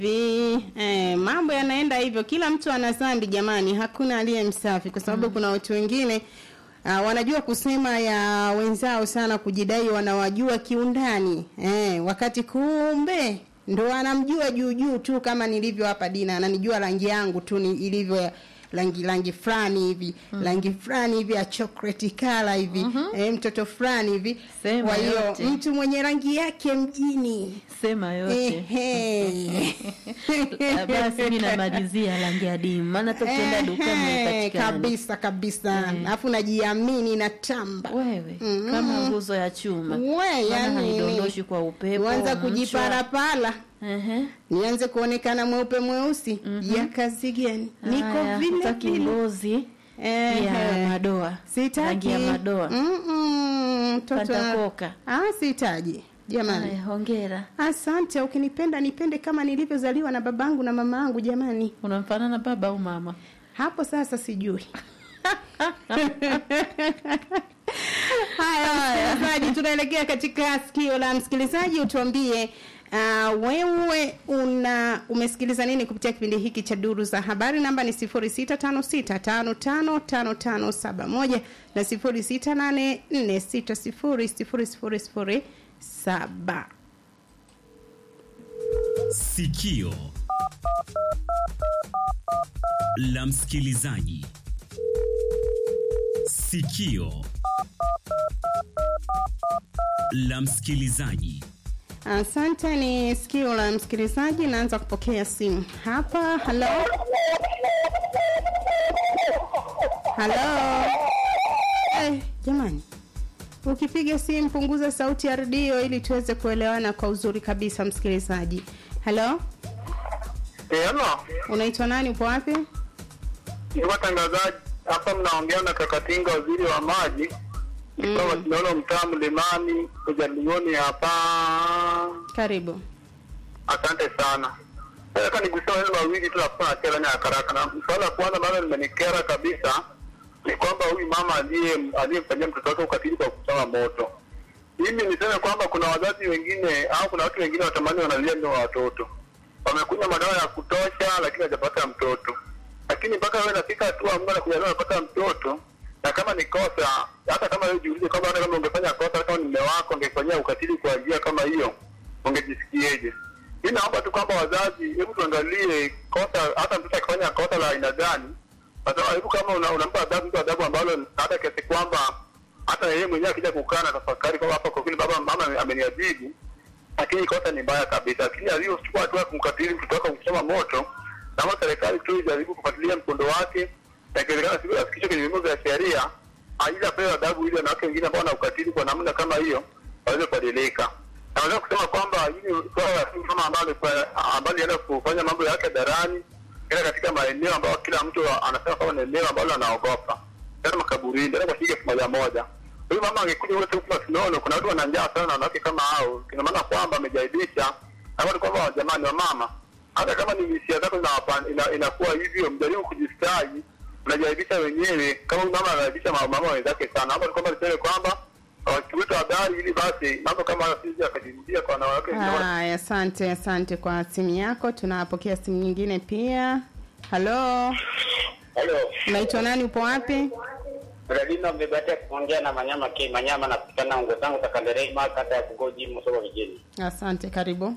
Vi, eh, mambo yanaenda hivyo, kila mtu ana dhambi jamani, hakuna aliye msafi, kwa sababu kuna watu wengine uh, wanajua kusema ya wenzao sana, kujidai wanawajua kiundani eh, wakati kumbe ndo anamjua juu juu tu, kama nilivyo hapa. Dina ananijua rangi yangu tu ni ilivyo ya- rangi rangi fulani hivi rangi fulani hivi ya chocolate color hivi eh, mtoto fulani hivi. Sema Kwa hiyo yote. mtu mwenye rangi yake mjini sema yote Ehe. Ah, basi mi namalizia rangi ya dimu maana hata ukienda dukani Ehe, haipatikani. kabisa kabisa alafu najiamini na tamba wewe Mhm. kama nguzo ya chuma We, maana yani haidondoshi kwa upepo uanza mchwa. kujiparapala Ehe. nianze kuonekana mweupe mweusi ya kazi gani niko Haya, vile hutaki vile ngozi Ehe. ya madoa sitaki rangi ya madoa Mm-mm, mtoto Pantakoka. ah sihitaji jamani Haya, hongera asante ukinipenda nipende kama nilivyozaliwa na babangu na mamaangu jamani unamfanana baba au mama hapo sasa sijui haya msikilizaji tunaelekea katika sikio la msikilizaji utuambie Uh, wewe una umesikiliza nini kupitia kipindi hiki cha duru za habari namba ni 0656555571 na 0684600007 Sikio la msikilizaji. Sikio la msikilizaji. asante ni sikio la msikilizaji naanza kupokea simu hapa halo halo eh, jamani ukipiga simu punguza sauti ya redio ili tuweze kuelewana kwa uzuri kabisa msikilizaji halo Hello, unaitwa nani upo wapi ni watangazaji hapa, mnaongea na Kakatinga, waziri wa maji kutoka Mm. Kinono, mtaa Mlimani, Ujalioni hapa. karibu Asante sana. Nataka nigusia maneno mawili tu nakuwa nakera ni haraka. Na swala la kwanza ambalo limenikera kabisa ni kwamba huyu mama aliye aliyemfanyia mtoto wake ukatili kwa kuchoma moto. Mimi niseme kwamba kuna wazazi wengine au kuna watu wengine watamani wanalia ndio watoto wamekunywa madawa ya kutosha, lakini hajapata mtoto. Lakini mpaka wewe nafika hatua Mungu anakujalia unapata mtoto, na kama ni kosa, hata kama wewe jiulize kwamba hata kama ungefanya kosa, hata kama ni mume wako angefanyia ukatili kwa njia kama hiyo, ungejisikieje? Mimi naomba tu kwamba wazazi, hebu tuangalie kosa, hata mtoto akifanya kosa la aina gani, nasema hebu kama una- unampa adhabu mtu adhabu ambalo hata kiasi kwamba hata yeye mwenyewe akija kukaa na tafakari kwamba hapa kwa kweli baba mama ameniadhibu lakini kosa ni mbaya kabisa. Lakini aliyochukua hatua ya kumkatili mtoto wake kuchoma moto, naomba serikali tu ijaribu kufuatilia mkondo wake, na ikiwezekana siku afikishwe kwenye vyombo vya sheria, aidha apewe adhabu ili wanawake wengine ambao wana ukatili kwa namna kama hiyo waweze kubadilika. Naweza kusema kwamba hili swala la simu kama ambalo ambalo lienda kufanya mambo yake hadharani, ila katika maeneo ambayo kila mtu anasema kwamba ni eneo ambalo anaogopa, tena makaburini, tena kwa shilingi elfu moja moja huyu mama angekuja wote huku Masinono, kuna watu wana njaa sana na wanawake kama hao, ina maana kwamba amejaibisha na kwamba jamani, wa mama, hata kama ni hisia zako zinawapa- ina- inakuwa hivyo, mjaribu kujistahi, unajaibisha wenyewe. Kama huyu mama anajaibisha ma- mama wenzake sana, hapo ni kwamba niseme kwamba wakiweta habari ili basi mambo kama hayo sisi akajirudia kwa wanawake wengine. haya asante asante kwa simu yako tunapokea simu nyingine pia halo Halo, unaitwa nani upo wapi Bradino mmebatia kuongea na Manyama K Manyama na kutikana ungo zangu Takanderema kata ya Kugoji Msoba vijijini. asante karibu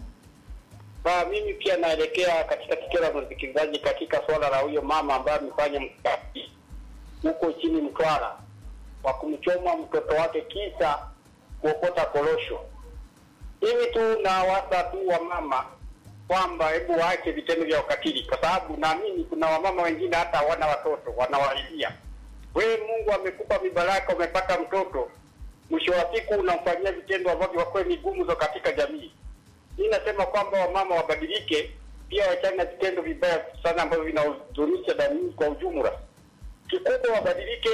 Ba mimi pia naelekea katika tukio la msikilizaji katika swala la huyo mama ambaye amefanya mkati huko chini Mtwara wa kumchoma mtoto wake kisa kuokota korosho. Hivi tu na wasa tu wa mama kwamba hebu waache vitendo vya ukatili, kwa sababu naamini kuna wamama wengine hata hawana watoto wanawalilia. Wewe Mungu amekupa mibaraka, umepata mtoto, mwisho wa siku unamfanyia vitendo ambavyo kwa kweli ni gumzo katika jamii. Mimi nasema kwamba wamama wabadilike, pia wachane na vitendo vibaya sana ambavyo vinadhururisha jamii kwa ujumla. Kikubwa wabadilike,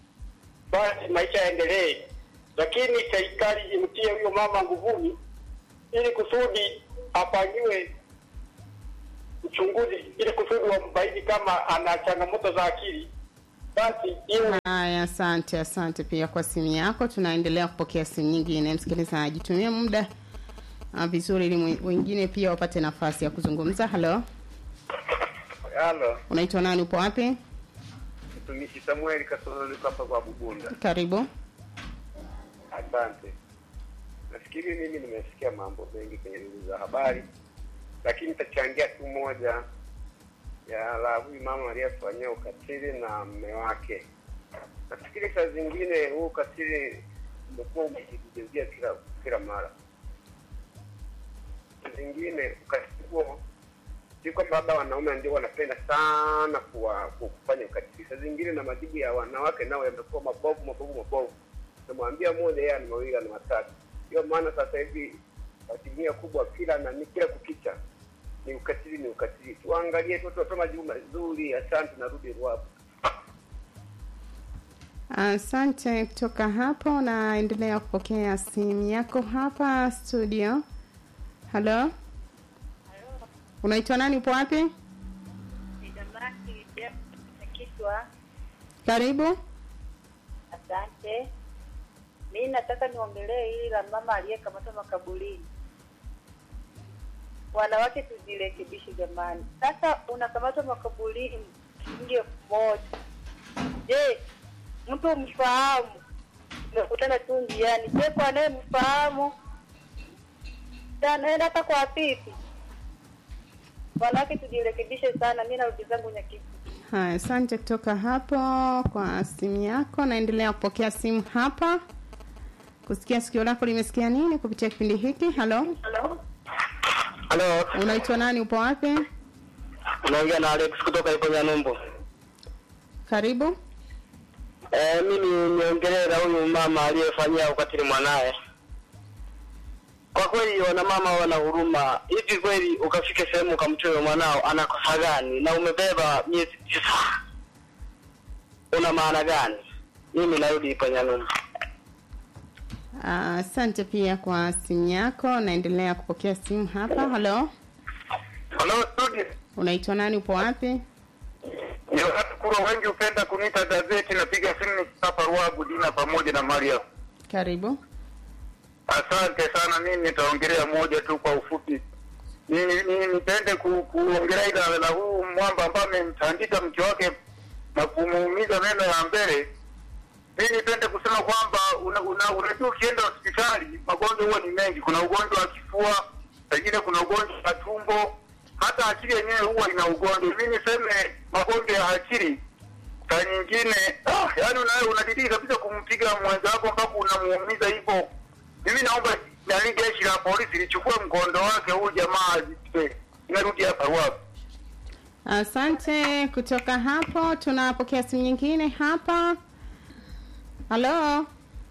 basi maisha yaendelee, lakini serikali imtie huyo mama nguvuni, ili kusudi afanyiwe uchunguzi, ili kusudi wambaini kama ana changamoto za akili, basi iwe haya asante asante pia kwa simu yako tunaendelea kupokea simu nyingine msikilizaji tumia muda uh, vizuri ili mwe- wengine pia wapate nafasi ya kuzungumza. Halo, Halo, unaitwa nani? Upo wapi? mtumishi Samuel Kasoro niko hapa kwa Bugunda. Karibu. Asante. Nafikiri mimi nimesikia mambo mengi kwenye duru za habari, lakini nitachangia tu moja ya la huyu mama aliyefanyia ukatili na mme wake. Nafikiri saa zingine huu ukatili umekuwa umejirudia kila kila mara. Saa zingine ukatili huo si kwamba labda wanaume ndio wanapenda sana kuwa ku- kufanya ukatili. Saa zingine na majibu ya wanawake nao yamekuwa mabovu mabovu mabovu. Namwambia moja, yeye ana mawili, ana matatu. Ndio maana sasa hivi asilimia kubwa kila na ni kila kukicha ni ukatili, ni ukatili. Tuangalie tu, tutoe majibu mazuri. Asante, narudi Ruavu. Asante. Kutoka hapo naendelea kupokea simu yako hapa studio. Halo, unaitwa nani? Upo wapi? Kichwa, Karibu. asante. Mi nataka niongelee hili la mama aliyekamatwa makaburini. Wanawake tujirekebishe jamani. Sasa unakamatwa makaburini shilingi elfu moja. Je, mtu umfahamu, umekutana tu njiani, je, kwa anayemfahamu anaenda hata kwa pipi? Wanawake tujirekebishe sana. Mi narudi zangu Nyakivu. Haya, asante kutoka hapo kwa simu yako. Naendelea kupokea simu hapa kusikia sikio lako limesikia nini kupitia kipindi hiki. Halo, Halo, unaitwa nani? Upo wapi? unaongea na Alex kutoka ipo Nyanumbu. Karibu. Eh, mimi niongelee na huyu mama aliyefanyia ukatili mwanaye. Kwa kweli wana mama wana huruma. Hivi kweli ukafika sehemu ukamtoa mwanao anakosa gani na umebeba miezi tisa? Una maana gani? Mimi narudi ipo Nyanumbu. Ah, Asante pia kwa simu yako. Naendelea kupokea simu hapa. Halo, Halo studio. unaitwa nani? Upo wapi? Ni watu kura wengi hupenda kuniita gazeti napiga simu hapa Ruagu Dina pamoja na Maria. Karibu. Asante sana. Mimi nitaongelea moja tu kwa ufupi. Mimi mimi nipende ku, kuongelea ila la huu mwamba ambaye amemtandika mke wake na kumuumiza meno ya mbele. Mimi nipende kusema kwamba una, una, unajua ukienda hospitali magonjwa huwa ni mengi. Kuna ugonjwa wa kifua, pengine kuna ugonjwa wa tumbo, hata akili yenyewe huwa ina ugonjwa. Mimi niseme magonjwa ya akili saa nyingine ah, yani unawe unadidii kabisa kumpiga mwenza wako mpaka unamuumiza hivyo. Mimi naomba nani jeshi la polisi lichukue mkondo wake huyu jamaa azipwe. Inarudi hapa wapi? Asante. Kutoka hapo tunapokea simu nyingine hapa. Halo,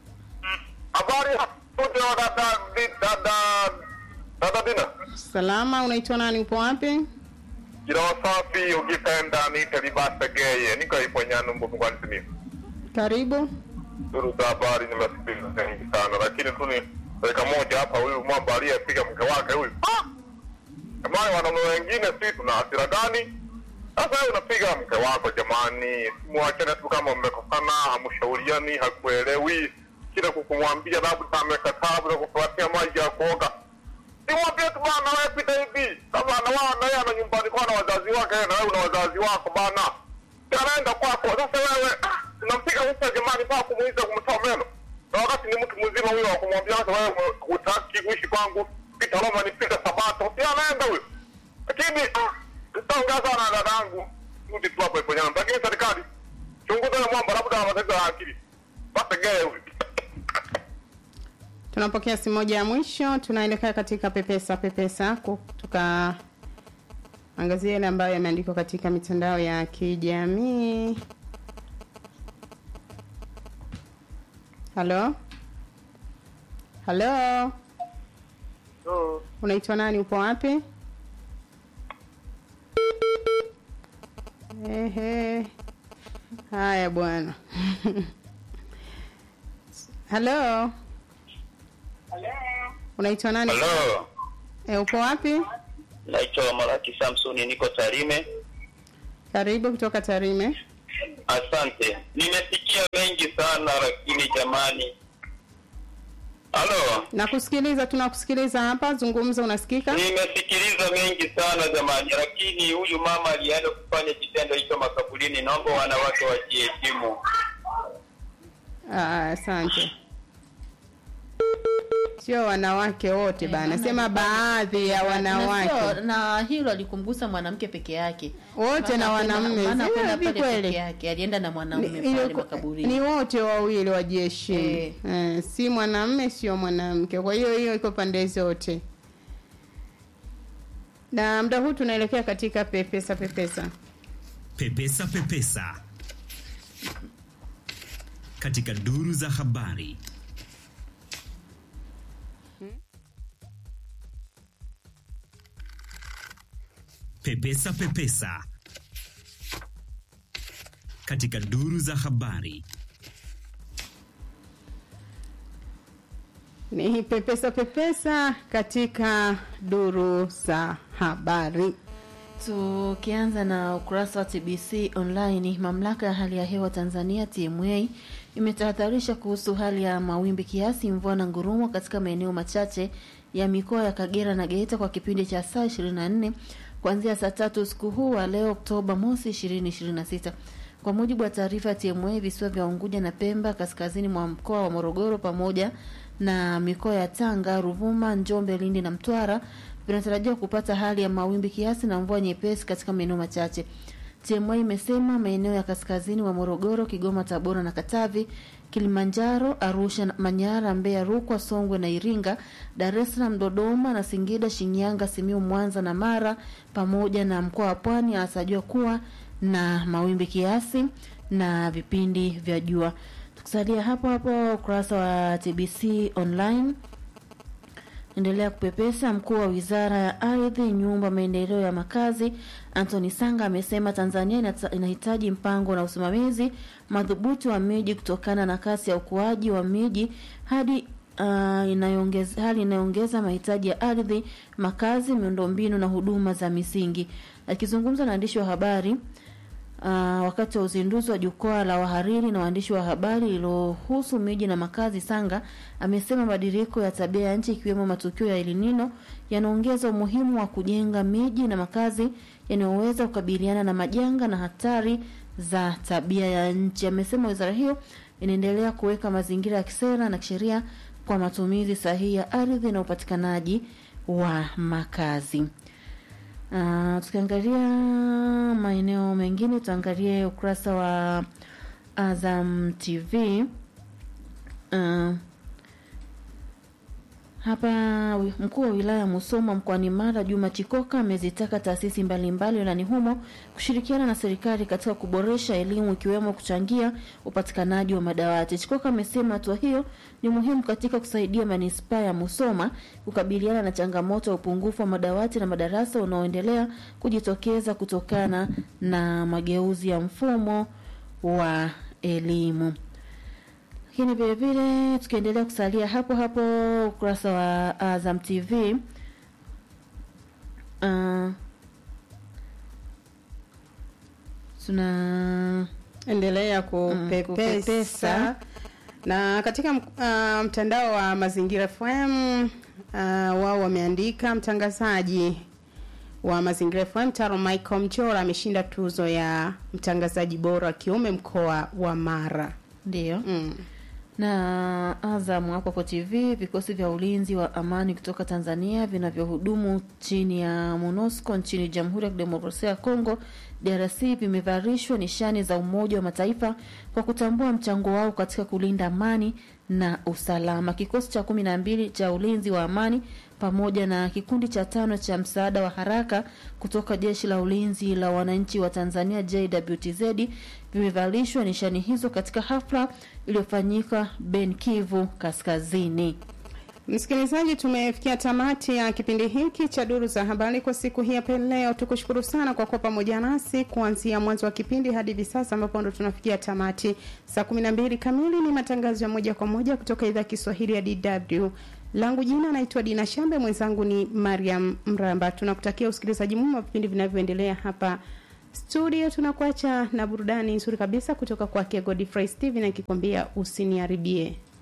Habari ya studio dada dada dada Dina. salama. Unaitwa nani? Upo wapi? Jina wasafi ukipenda niite Libasa Geye. Niko ipo Nyanumbu mkoani Simiyu. Karibu. Duru za habari nimesikiliza nyingi sana, lakini tu ni dakika moja hapa, huyu mwamba aliyepiga mke wake huyu. Ah! Jamani, wanaume wengine si tuna hasira gani? Sasa wewe unapiga mke wako jamani, mwachane tu kama mmekosana, hamshauriani, hakuelewi kile kukumwambia labda amekataa labda kufuatia maji ya kuoga. Simwambie tu bana, wewe pita hivi. Kama anawana na yeye ana nyumbani kwa na wazazi wake, na wewe una wazazi wako bana. Anaenda kwako. Sasa wewe ah, unampiga mtu jamani kwa kumuiza kumtoa meno. Na wakati ni mtu mzima huyo wa kumwambia sasa wewe hutaki kuishi kwangu. Pita Roma nipita Sabato. Si anaenda huyo. Lakini ah, tutaongea sana na dadangu. Rudi tu hapo ipo nyama. Lakini serikali chunguza na mwamba labda ana matatizo ya akili. Basi gee huyo. Tunapokea simu moja ya mwisho, tunaelekea katika pepesa pepesa, ku- tukaangazia yale ambayo yameandikwa katika mitandao ya kijamii. Halo, halo, So, unaitwa nani? Upo wapi? Ehe, haya bwana. halo, unaitwa nani? Halo, E, upo wapi? naitwa Malaki Samsoni, niko Tarime. Karibu kutoka Tarime. Asante. Nimesikia mengi sana, lakini jamani, Halo, Nakusikiliza, tunakusikiliza hapa, zungumza, unasikika? nimesikiliza mengi sana jamani, lakini huyu mama alienda kufanya kitendo hicho makaburini. Naomba wanawake wajiheshimu. Ah, Asante. Sio wanawake wote Eh, bana, maana sema alikuwa- baadhi ya Na wanawake sio- na hilo alikumgusa mwanamke peke yake Wote na Maana hakwenda- wanamume. maana Sio hakwenda hivi pale kweli? peke yake alienda na mwanaume Ni- pale ilikuwa- makaburini ni wote wawili wajiheshimu Eh. eh, si mwanamme sio mwanamke kwa hiyo hiyo iko pande zote na muda huu tunaelekea katika pepesa pepesa Pepesa Pepesa katika duru za habari. Pepesa Pepesa katika duru za habari. ni pepesa pepesa katika duru za habari Tukianza na ukurasa wa TBC online, mamlaka ya hali ya hewa Tanzania TMA imetahadharisha kuhusu hali ya mawimbi kiasi, mvua na ngurumo katika maeneo machache ya mikoa ya Kagera na Geita kwa kipindi cha saa 24 kuanzia saa tatu usiku huu wa leo Oktoba mosi 2026. Kwa mujibu wa taarifa ya TMA, visiwa vya Unguja na Pemba kaskazini mwa mkoa wa Morogoro pamoja na mikoa ya Tanga, Ruvuma, Njombe, Lindi na Mtwara vinatarajiwa kupata hali ya mawimbi kiasi na mvua nyepesi katika maeneo machache. TMA imesema maeneo ya kaskazini wa Morogoro, Kigoma, Tabora na Katavi, Kilimanjaro, Arusha, Manyara, Mbeya, Rukwa, Songwe na Iringa, Dar es Salaam, Dodoma na Singida, Shinyanga, Simiu, Mwanza na Mara pamoja na mkoa wa Pwani anatarajiwa kuwa na mawimbi kiasi na vipindi vya jua. Tukisalia hapo hapo ukurasa wa TBC online endelea kupepesa. Mkuu wa wizara ya ardhi, nyumba, maendeleo ya makazi Anthony Sanga amesema Tanzania inata- inahitaji mpango na usimamizi madhubuti wa miji kutokana na kasi ya ukuaji wa miji hadi uh, inayoongeza hali inayoongeza mahitaji ya ardhi, makazi, miundombinu na huduma za misingi. Akizungumza na waandishi wa habari Uh, wakati wa uzinduzi wa jukwaa la wahariri na waandishi wa habari lililohusu miji na makazi, Sanga amesema mabadiliko ya tabia ya nchi ikiwemo matukio ya El Nino yanaongeza umuhimu wa kujenga miji na makazi yanayoweza kukabiliana na majanga na hatari za tabia ya nchi. Amesema wizara hiyo inaendelea kuweka mazingira ya kisera na kisheria kwa matumizi sahihi ya ardhi na upatikanaji wa makazi. Uh, tukiangalia maeneo mengine tuangalie ukurasa wa Azam TV. Uh, hapa wi- mkuu wa wilaya ya Musoma mkoani Mara Juma Chikoka amezitaka taasisi mbalimbali wilayani humo kushirikiana na serikali katika kuboresha elimu ikiwemo kuchangia upatikanaji wa madawati. Chikoka amesema hatua hiyo ni muhimu katika kusaidia manispaa ya Musoma kukabiliana na changamoto ya upungufu wa madawati na madarasa unaoendelea kujitokeza kutokana na mageuzi ya mfumo wa elimu. Lakini vile vile tukiendelea kusalia hapo hapo ukurasa wa Azam TV uh, tuna endelea kupepesa. kupepesa na katika uh, mtandao wa mazingira fm uh, wao wameandika mtangazaji wa mazingira fm taro michael mchora ameshinda tuzo ya mtangazaji bora wa kiume mkoa wa mara ndio mm. na Azam hapo hapo TV, vikosi vya ulinzi wa amani kutoka Tanzania vinavyohudumu chini ya MONUSCO nchini Jamhuri ya Kidemokrasia ya Kongo DRC vimevarishwa nishani za Umoja wa Mataifa kwa kutambua mchango wao katika kulinda amani na usalama. Kikosi cha kumi na mbili cha ulinzi wa amani pamoja na kikundi cha tano cha msaada wa haraka kutoka jeshi la ulinzi la wananchi wa Tanzania JWTZ vimevalishwa nishani hizo katika hafla iliyofanyika Ben Kivu Kaskazini. Msikilizaji, tumefikia tamati ya kipindi hiki cha duru za habari kwa siku hii hapa leo. Tukushukuru sana kwa kuwa pamoja nasi kuanzia mwanzo wa kipindi hadi hivi sasa ambapo ndo tunafikia tamati. Saa kumi na mbili kamili ni matangazo ya moja kwa moja kutoka idhaa ya Kiswahili ya DW. Langu jina naitwa Dina Shambe, mwenzangu ni Mariam Mramba. Tunakutakia usikilizaji mwema wa vipindi vinavyoendelea hapa studio. Tunakuacha na burudani nzuri kabisa kutoka kwake Godfrey Steven akikwambia usiniharibie.